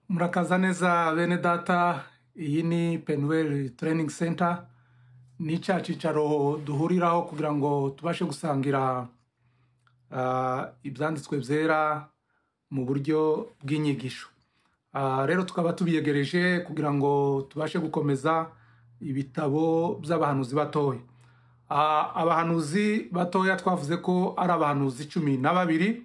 murakaza neza bene data iyi ni penuweri tereyiningi senta ni cya cyicaro duhuriraho kugira ngo tubashe gusangira ah, ibyanditswe byera mu buryo bw'inyigisho Ah, rero tukaba tubiyegereje kugira ngo tubashe gukomeza ibitabo by'abahanuzi batoya Ah, abahanuzi batoya twavuze ko ari abahanuzi cumi na babiri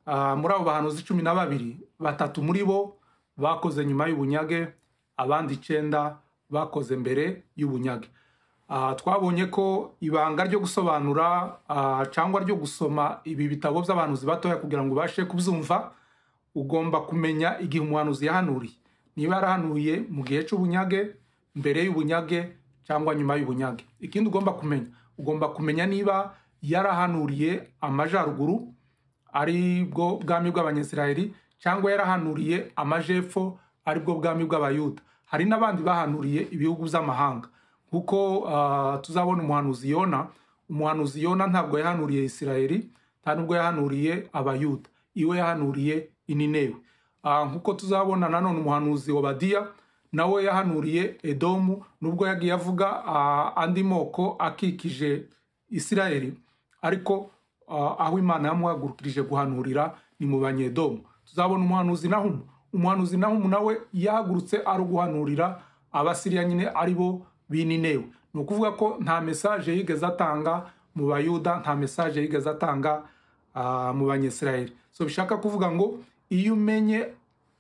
Ah, muri abo bahanuzi cumi na babiri batatu muri bo bakoze nyuma y'ubunyage abandi icyenda bakoze mbere y'ubunyage Ah, twabonye ko ibanga ryo gusobanura ah, cyangwa ryo gusoma ibi bitabo by'abahanuzi batoya kugira ngo ubashe kubyumva ugomba kumenya igihe umuhanuzi yahanuriye niba yarahanuye mu gihe cy'ubunyage mbere y'ubunyage cyangwa nyuma y'ubunyage ikindi ugomba kumenya ugomba kumenya niba yarahanuriye amajyaruguru ari bwo bwami bw'abanyasirayeli cyangwa yarahanuriye amajyepfo ari bwo bwami bw'abayuda hari n'abandi bahanuriye ibihugu by'amahanga kuko ah, tuzabona umuhanuzi yona umuhanuzi yona ntabwo yahanuriye isirayeli nta nubwo yahanuriye abayuda iwe yahanuriye ininewe Ah, nk'uko tuzabona nanone umuhanuzi obadiya nawe yahanuriye edomu nubwo yagiye avuga ah, andi moko akikije isirayeli ariko ah, aho imana yamuhagurukirije guhanurira ni mu banyedomu tuzabona umuhanuzi nahumu umuhanuzi nahumu nawe yahagurutse ari uguhanurira abasiriya nyine ari bo bininewe ni ukuvuga ko nta mesaje yigeze atanga mu bayuda nta mesaje yigeze atanga ah, mu banyesirayeli so bishaka kuvuga ngo iyo umenye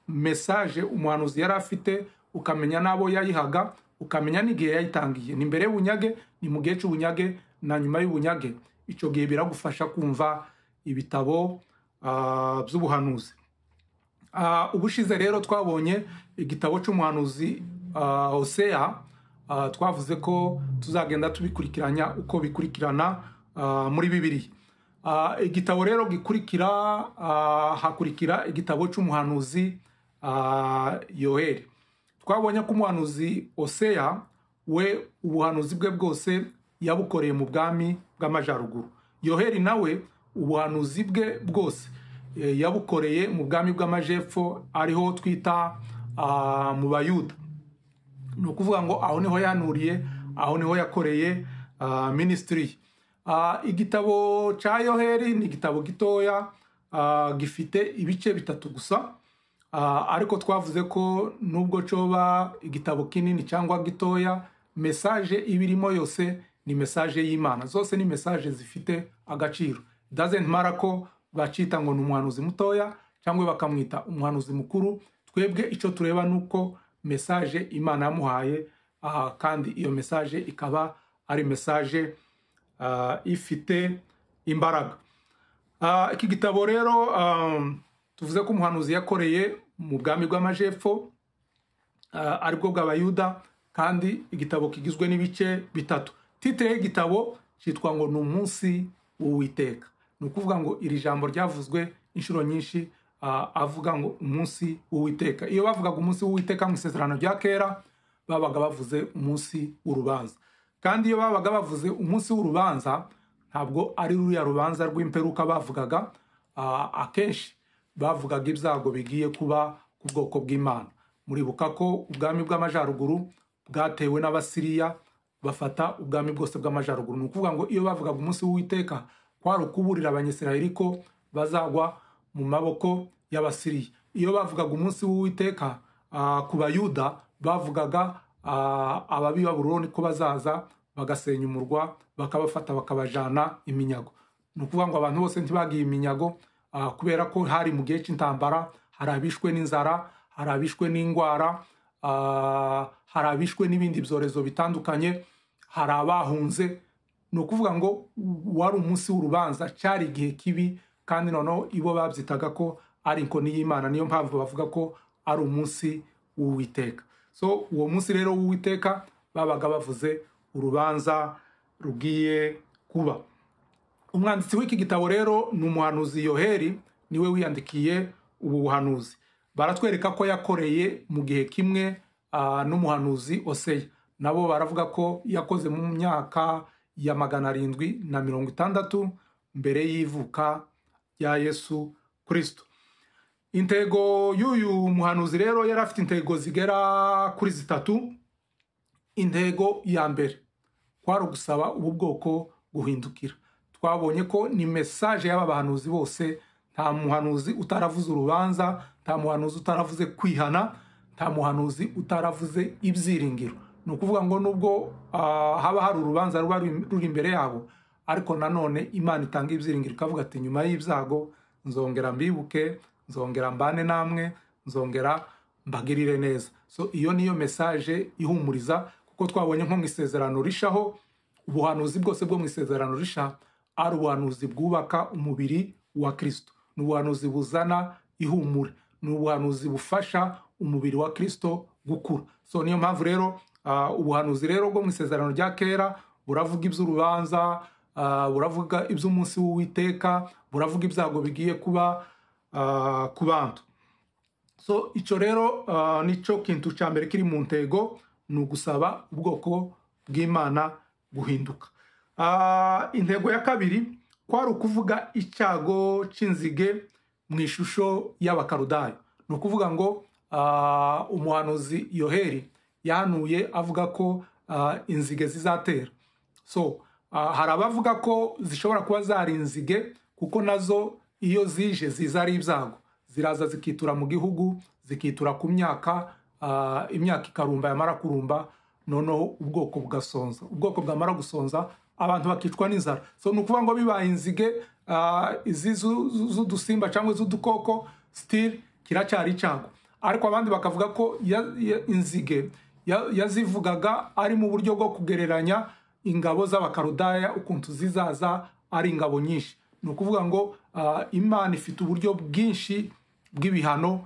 mesaje umuhanuzi yari afite ukamenya n'abo yayihaga ukamenya n'igihe yayitangiye ni mbere y'ubunyage ni mu gihe cy'ubunyage na nyuma y'ubunyage icyo gihe biragufasha kumva ibitabo ah, by'ubuhanuzi Ah, ubushize rero twabonye igitabo cy'umuhanuzi ah, hoseya Ah, twavuze ko tuzagenda tubikurikiranya uko bikurikirana ah, muri bibiri Ah, igitabo rero gikurikira ah, hakurikira igitabo cy'umuhanuzi ah, yoheri twabonye ko umuhanuzi oseya we ubuhanuzi bwe bwose yabukoreye mu bwami bw'amajyaruguru yoheri nawe ubuhanuzi bwe bwose eh, yabukoreye mu bwami bw'amajyepfo ariho twita ah, mu bayuda ni ukuvuga ngo aho niho yanuriye aho niho yakoreye ah, minisitiri ye. Ah, igitabo cya yoheri ni igitabo gitoya ah, gifite ibice bitatu gusa Ah, ariko twavuze ko nubwo coba igitabo kinini cyangwa gitoya mesaje ibirimo yose ni mesaje y'imana zose ni mesaje zifite agaciro doesn't matter ko bacita ngo ni umuhanuzi mutoya cyangwa bakamwita umuhanuzi mukuru twebwe icyo tureba ni uko mesaje imana yamuhaye ah, kandi iyo mesaje ikaba ari mesaje ah, ifite imbaraga Ah, iki gitabo rero um, tuvuze ko umuhanuzi yakoreye mu bwami bw'amajyepfo ah, aribwo bw'abayuda kandi igitabo kigizwe n'ibice bitatu titire y'igitabo cyitwa ngo ni umunsi w'uwiteka ni ukuvuga ngo iri jambo ryavuzwe inshuro nyinshi ah, avuga ngo umunsi w'uwiteka iyo bavugaga umunsi w'uwiteka mu isezerano rya kera babaga bavuze umunsi w'urubanza kandi iyo babaga bavuze umunsi w'urubanza ntabwo ari ruriya rubanza rw'imperuka bavugaga ah, akenshi bavugaga ibyago bigiye kuba ku bwoko bw'imana muribuka ko ubwami bw'amajyaruguru bwatewe n'abasiriya bafata ubwami bwose bw'amajyaruguru ni ukuvuga ngo iyo bavugaga umunsi w'uwiteka kwari ukuburira abanyisirayeli ko bazagwa mu maboko y'abasiriya iyo bavugaga umunsi w'uwiteka ah, ku bayuda bavugaga ah, ababi b'aburoni ko bazaza bagasenya umurwa bakabafata bakabajana iminyago ni ukuvuga ngo abantu bose ntibagiye iminyago ah, kubera ko hari mu gihe cy'intambara hari abishwe n'inzara hari abishwe n'indwara ah, hari abishwe n'ibindi byorezo bitandukanye hari abahunze ni ukuvuga ngo wari umunsi w'urubanza cyari igihe kibi kandi noneho ibo babyitaga ko ari inkoni y'imana niyo mpamvu bavuga ko ari umunsi w'uwiteka so uwo munsi rero w'uwiteka babaga bavuze urubanza rugiye kuba umwanditsi w'iki gitabo rero ni umuhanuzi yoheri niwe wiyandikiye ubu buhanuzi baratwereka ko yakoreye mu gihe kimwe ah, n'umuhanuzi oseya nabo baravuga ko yakoze mu myaka ya magana arindwi na mirongo itandatu mbere y'ivuka rya yesu kirisito intego y'uyu muhanuzi rero yari afite intego zigera kuri zitatu intego ya mbere kwari ugusaba ubu bwoko guhindukira twabonye ko ni mesaje y'aba bahanuzi bose nta muhanuzi utaravuze urubanza nta muhanuzi utaravuze kwihana nta muhanuzi utaravuze ibyiringiro ni ukuvuga ngo nubwo haba hari urubanza ruba ruri imbere yabo ariko nanone imana itanga ibyiringiro ikavuga ati nyuma y'ibyago nzongera mbibuke nzongera mbane namwe nzongera mbagirire neza so iyo niyo mesaje ihumuriza kuko twabonye nko mu isezerano rishaho ubuhanuzi bwose bwo mu isezerano risha ari ubuhanuzi bwubaka umubiri wa kirisito ni ubuhanuzi buzana ihumure ni ubuhanuzi bufasha umubiri wa kirisito gukura so niyo mpamvu rero ubuhanuzi rero bwo mu isezerano rya kera buravuga iby'urubanza buravuga iby'umunsi w'uwiteka buravuga ibyago bigiye kuba ku bantu so icyo rero nicyo kintu cya mbere kiri mu ntego ni ugusaba ubwoko bw'imana guhinduka intego ya kabiri kwari ukuvuga icyago cy'inzige mu ishusho y'abakarudayo ni ukuvuga ngo umuhanuzi yoheri yanuye avuga ko inzige zizatera so hari abavuga ko zishobora kuba zari inzige kuko nazo iyo zije ziza ari ibyago ziraza zikitura mu gihugu zikitura ku myaka imyaka ikarumba yamara kurumba noneho ubwoko bugasonza ubwoko bwamara gusonza abantu bakicwa n'inzara so ni ukuvuga ngo bibaye inzige izi z'udusimba cyangwa iz'udukoko sitiri kiracyari icyago ariko abandi bakavuga ko inzige yazivugaga ari mu buryo bwo kugereranya ingabo z'abakarudaya ukuntu zizaza ari ingabo nyinshi ni ukuvuga ngo imana ifite uburyo bwinshi bw'ibihano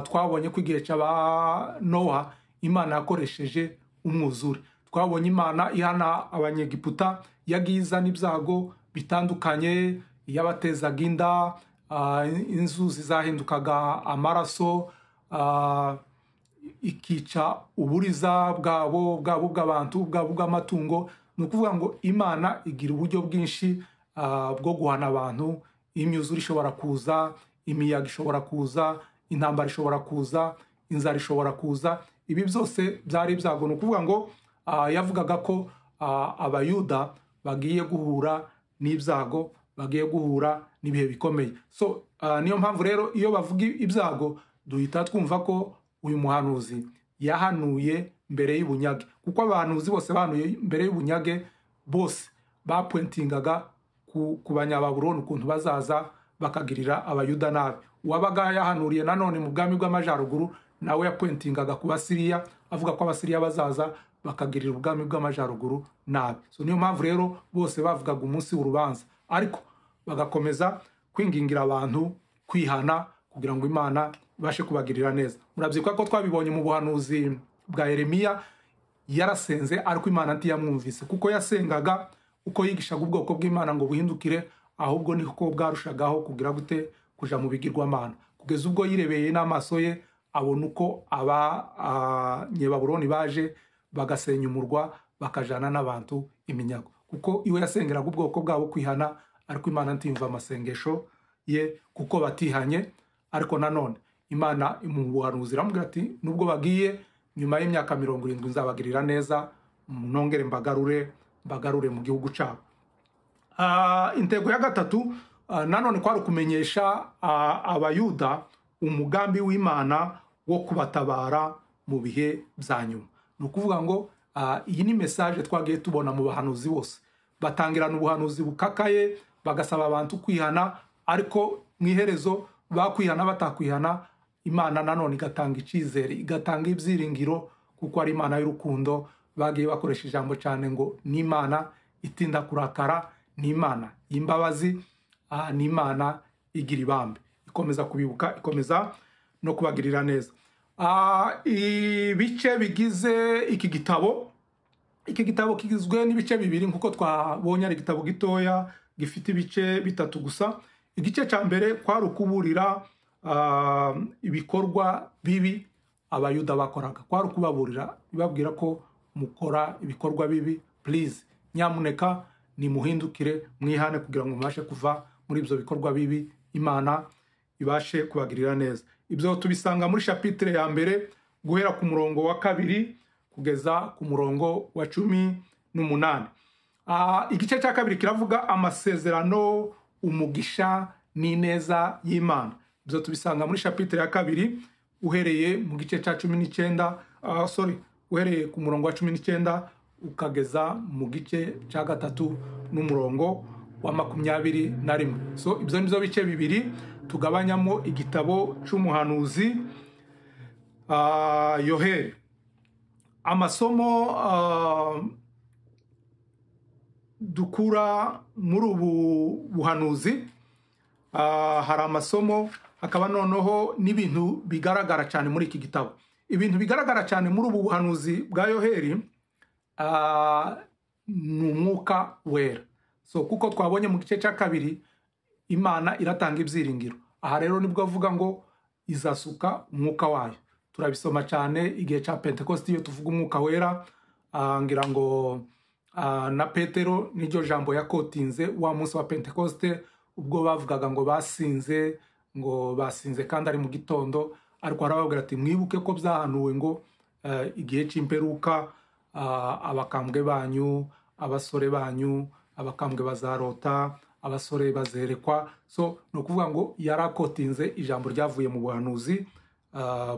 twabonye ko igihe cya ba nowa imana yakoresheje umwuzure twabonye imana ihana abanyegiputa yagiye izana ibyago bitandukanye yabatezaga inda inzuzi zahindukaga amaraso ikica uburiza bwabo bwabo bw'abantu bwabo bw'amatungo ni ukuvuga ngo imana igira uburyo bwinshi bwo guhana abantu imyuzure ishobora kuza imiyaga ishobora kuza intambara ishobora kuza inzara ishobora kuza ibi byose byari ibyago ni ukuvuga ngo yavugaga ko abayuda bagiye guhura n'ibyago bagiye guhura n'ibihe bikomeye so niyo mpamvu rero iyo bavuga ibyago duhita twumva ko uyu muhanuzi yahanuye mbere y'ubunyage kuko abahanuzi bose bahanuye mbere y'ubunyage bose bapwentingaga ku banyababuroni ukuntu bazaza bakagirira abayuda nabi uwabaga yahanuriye nanone mu bwami bw'amajyaruguru nawe yapwentingaga ku basiriya avuga ko abasiriya bazaza bakagirira ubwami bw'amajyaruguru nabi so niyo mpamvu rero bose bavugaga umunsi w'urubanza ariko bagakomeza kwingingira abantu kwihana kugira ngo imana ibashe kubagirira neza murabyibuka ko twabibonye mu buhanuzi bwa Yeremiya yarasenze ariko imana ntiyamwumvise kuko yasengaga uko yigishaga ubwoko bw'imana ngo buhindukire ahubwo niko bwarushagaho kugira gute kuja mu bigirwamana kugeza ubwo yirebeye n'amaso ye abona uko abanyebaburoni baje bagasenya umurwa bakajana n'abantu iminyago kuko iwe yasengeraga ubwoko bwabo kwihana ariko imana ntiyumva amasengesho ye kuko batihanye ariko nanone imana mu buhanuzi iramubwira ati nubwo bagiye nyuma y'imyaka mirongo irindwi nzabagirira neza nongere mbagarure bagarure mu gihugu cyabo intego ya gatatu nanone kwari ukumenyesha abayuda umugambi w'imana wo kubatabara mu bihe bya nyuma ni ukuvuga ngo iyi ni mesaje twagiye tubona mu bahanuzi bose batangirana ubuhanuzi bukakaye bagasaba abantu kwihana ariko mu iherezo bakwihana batakwihana imana nanone igatanga icyizere igatanga ibyiringiro kuko ari imana y'urukundo bagiye bakoresha ijambo cyane ngo ni imana itinda kurakara ni imana y'imbabazi ni imana igira ibambe ikomeza kubibuka ikomeza no kubagirira neza ibice bigize iki gitabo iki gitabo kigizwe n'ibice bibiri nk'uko twabonye ari igitabo gitoya gifite ibice bitatu gusa igice cya mbere kwari ukuburira ibikorwa bibi abayuda bakoraga kwari ukubaburira bibabwira ko mukora ibikorwa bibi purize nyamuneka nimuhindukire mwihane kugira ngo mubashe kuva muri ibyo bikorwa bibi imana ibashe kubagirira neza ibyo tubisanga muri shapitire ya mbere guhera ku murongo wa kabiri kugeza ku murongo wa cumi n'umunani igice cya kabiri kiravuga amasezerano umugisha n'ineza y'imana ibyo tubisanga muri shapitire ya kabiri uhereye mu gice cya cumi n'icyenda sorry uhereye ku murongo wa cumi n'icyenda ukageza mu gice cya gatatu n'umurongo wa makumyabiri na rimwe so ibyo ni byo bice bibiri tugabanyamo igitabo cy'umuhanuzi yoheri amasomo dukura muri ubu buhanuzi hari amasomo hakaba noneho n'ibintu bigaragara cyane muri iki gitabo ibintu bigaragara cyane muri ubu buhanuzi bwa yoheri ni umwuka wera so kuko twabonye mu gice cya kabiri imana iratanga ibyiringiro aha rero nibwo avuga ngo izasuka umwuka wayo turabisoma cyane igihe cya pentekosti iyo tuvuga umwuka wera ngira ngo na petero n'iryo jambo yakotinze wa munsi wa pentekoste ubwo bavugaga ngo basinze ngo basinze kandi ari mu gitondo ariko harababwira ati mwibuke ko byahanuwe ngo igihe cy'imperuka abakambwe banyu abasore banyu abakambwe bazarota abasore bazerekwa so ni ukuvuga ngo yarakotinze ijambo ryavuye mu buhanuzi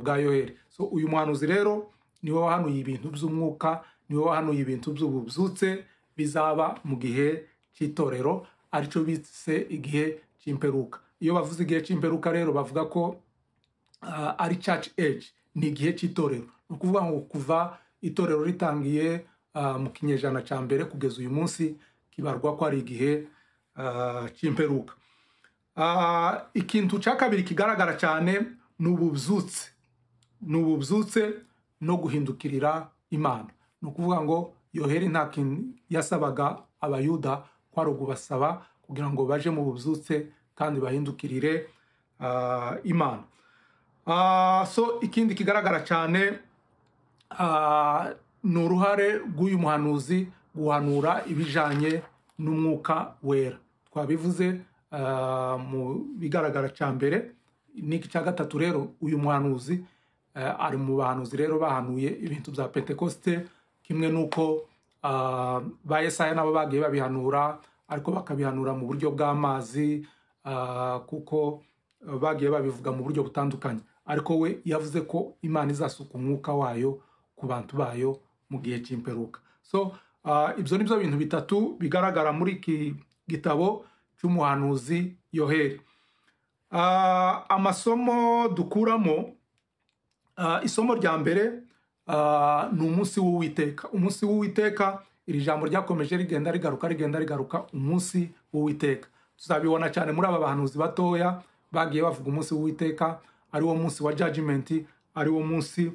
bwa yoheri so uyu muhanuzi rero niwe wahanuye ibintu by'umwuka niwe wahanuye ibintu by'ububyutse bizaba mu gihe cy'itorero aricyo bise igihe cy'imperuka iyo bavuze igihe cy'imperuka rero bavuga ko ari church age ni igihe cy'itorero ni ukuvuga ngo kuva itorero ritangiye mu kinyejana cya mbere kugeza uyu munsi kibarwa ko ari igihe cy'imperuka ikintu cya kabiri kigaragara cyane ni ububyutse ni ububyutse no guhindukirira imana ni ukuvuga ngo yoheri nta kintu yasabaga abayuda ari ugubasaba kugira ngo baje mu bubyutse kandi bahindukirire imana so ikindi kigaragara cyane ni uruhare rw'uyu muhanuzi guhanura ibijyanye n'umwuka wera twabivuze mu bigaragara cya mbere n'iki cya gatatu rero uyu muhanuzi ari mu bahanuzi rero bahanuye ibintu bya pentekoste kimwe n'uko ba esaya nabo bagiye babihanura ariko bakabihanura mu buryo bw'amazi kuko bagiye babivuga mu buryo butandukanye ariko we yavuze ko imana izasuka umwuka wayo ku bantu bayo mu gihe cy'imperuka so ibyo ni byo bintu bitatu bigaragara muri iki gitabo cy'umuhanuzi yoheri amasomo dukuramo isomo rya mbere ni umunsi w'uwiteka umunsi w'uwiteka iri jambo ryakomeje rigenda rigaruka rigenda rigaruka umunsi w'uwiteka tuzabibona cyane muri aba bahanuzi batoya bagiye bavuga umunsi w'uwiteka ari wo munsi wa jajimenti ari wo munsi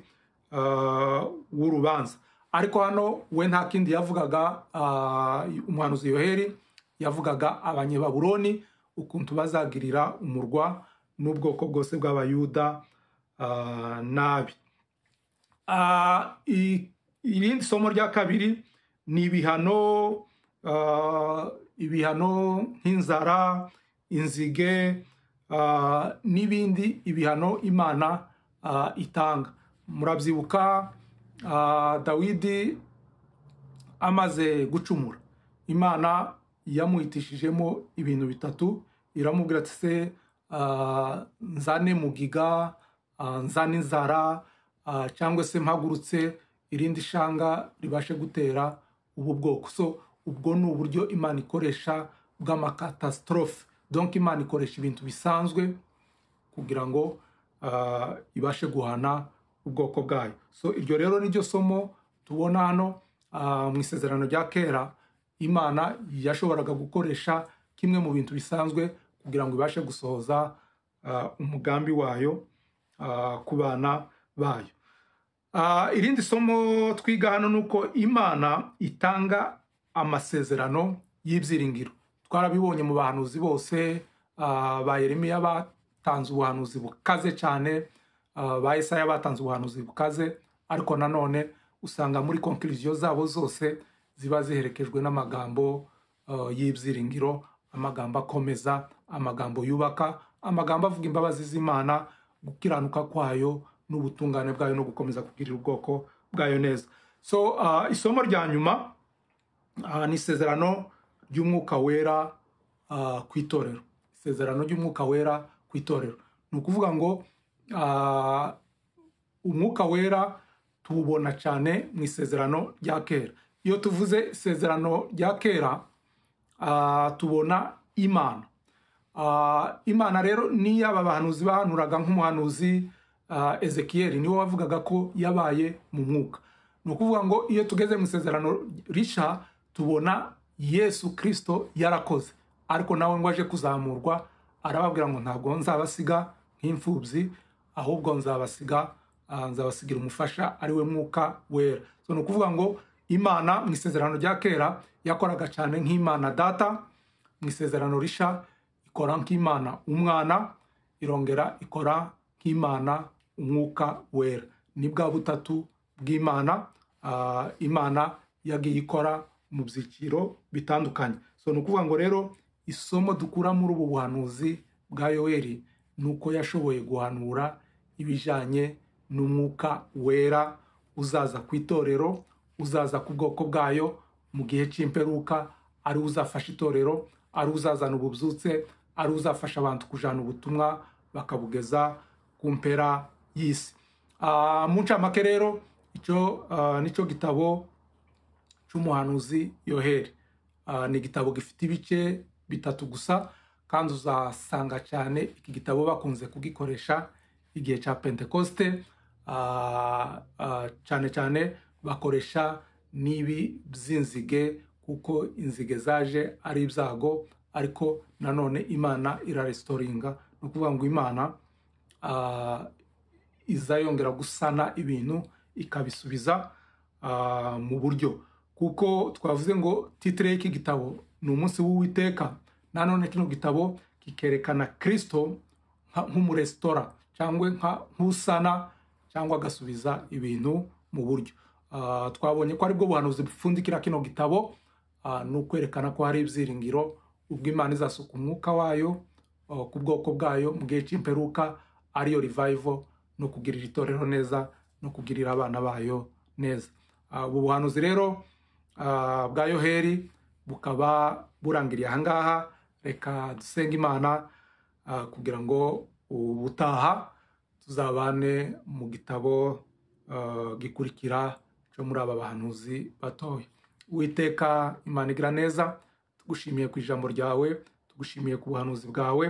w'urubanza ariko hano we nta kindi yavugaga umuhanuzi yoheri yavugaga abanyebaburoni ukuntu bazagirira umurwa n'ubwoko bwose bw'abayuda nabi irindi somo rya kabiri ni ibihano ibihano nk'inzara inzige n'ibindi ibihano imana itanga murabyibuka dawidi amaze gucumura imana yamuhitishijemo ibintu bitatu iramubwira ati se nzane mugiga nzane inzara cyangwa se mpagurutse irindi shanga ribashe gutera ubu bwoko so ubwo ni uburyo imana ikoresha bw'amakatastrophe donk imana ikoresha ibintu bisanzwe kugira ngo ibashe guhana ubwoko bwayo so iryo rero niryo somo tubona hano mu isezerano rya kera imana yashoboraga gukoresha kimwe mu bintu bisanzwe kugira ngo ibashe gusohoza umugambi wayo ku bana bayo irindi somo twiga hano ni uko imana itanga amasezerano y'ibyiringiro twarabibonye mu bahanuzi bose ba Yeremiya batanze ubuhanuzi bukaze cyane ba Esaya batanze ubuhanuzi bukaze ariko nanone usanga muri konkiriziyo zabo zose ziba ziherekejwe n'amagambo y'ibyiringiro amagambo akomeza amagambo yubaka amagambo avuga imbabazi z'imana gukiranuka kwayo n'ubutungane bwayo no gukomeza kugirira ubwoko bwayo neza so ah, isomo rya nyuma ah, ni isezerano ry'umwuka wera ah, ku itorero isezerano ry'umwuka wera ku itorero ni ukuvuga ngo ah, umwuka wera tuwubona cyane mu isezerano rya kera iyo tuvuze isezerano rya kera ah, tubona imana Ah, imana rero niyo aba bahanuzi bahanuraga nk'umuhanuzi ah, ezekiyeli niwe wavugaga ko yabaye mu mwuka ni ukuvuga ngo iyo tugeze mu isezerano rishya tubona yesu kirisito yarakoze ariko nawe ngo aje kuzamurwa arababwira ngo ntabwo nzabasiga nk'imfubyi ahubwo nzabasiga ah, nzabasigira umufasha ari we mwuka wera so ni ukuvuga ngo imana mu isezerano rya kera yakoraga cyane nk'imana data mu isezerano rishya ikora nk'imana umwana irongera ikora nk'imana umwuka wera ni bwa butatu bw'imana ah, imana yagiye ikora mu byiciro bitandukanye so ni ukuvuga ngo rero isomo dukura muri ubu buhanuzi bwa yoweri ni uko yashoboye guhanura ibijyanye n'umwuka wera uzaza ku itorero uzaza ku bwoko bwayo mu gihe cy'imperuka ari uzafasha itorero ari uzazana ububyutse ari uzafasha abantu kujyana ubutumwa bakabugeza ku mpera y'isi Ah, mu ncamake rero icyo ah, nicyo gitabo cy'umuhanuzi yoheri Ah, ni igitabo gifite ibice bitatu gusa kandi uzasanga cyane iki gitabo bakunze kugikoresha igihe cya pentekoste Ah, ah, cyane cyane bakoresha n'ibi by'inzige kuko inzige zaje ari ibyago ariko nanone imana iraresitoringa ni ukuvuga ngo imana ah, iza yongera gusana ibintu ikabisubiza ah, mu buryo kuko twavuze ngo titire y'iki gitabo ni umunsi w'uwiteka nanone kino gitabo kikerekana kirisito nka- nk'umuresitora cyangwa nka- nk'usana cyangwa agasubiza ibintu mu buryo Ah, twabonye ko aribwo buhanuzi bupfundikira kino gitabo ah, ni ukwerekana ko hari ibyiringiro ubwo imana izasuka umwuka wayo ah, ku bwoko bwayo mu gihe cy'imperuka ariyo revival no kugirira itorero neza no kugirira abana bayo neza Ah, ubu buhanuzi rero ah, bwa yoheri bukaba burangiriye ahangaha reka dusenge imana ah, kugira ngo ubutaha tuzabane mu gitabo ah, gikurikira cyo muri aba bahanuzi batoya witeka imana igira neza tugushimiye ku ijambo ryawe tugushimiye ku buhanuzi bwawe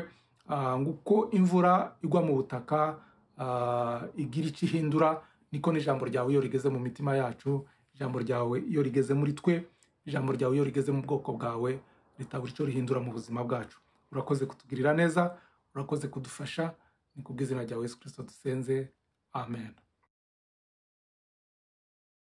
Ah, nguko imvura igwa mu butaka ah, igira icyo ihindura niko n'ijambo ryawe iyo rigeze mu mitima yacu ijambo ryawe iyo rigeze muri twe ijambo ryawe iyo rigeze mu bwoko bwawe ritabura icyo rihindura mu buzima bwacu urakoze kutugirira neza urakoze kudufasha ni kubw'izina rya yesu kirisito dusenze amen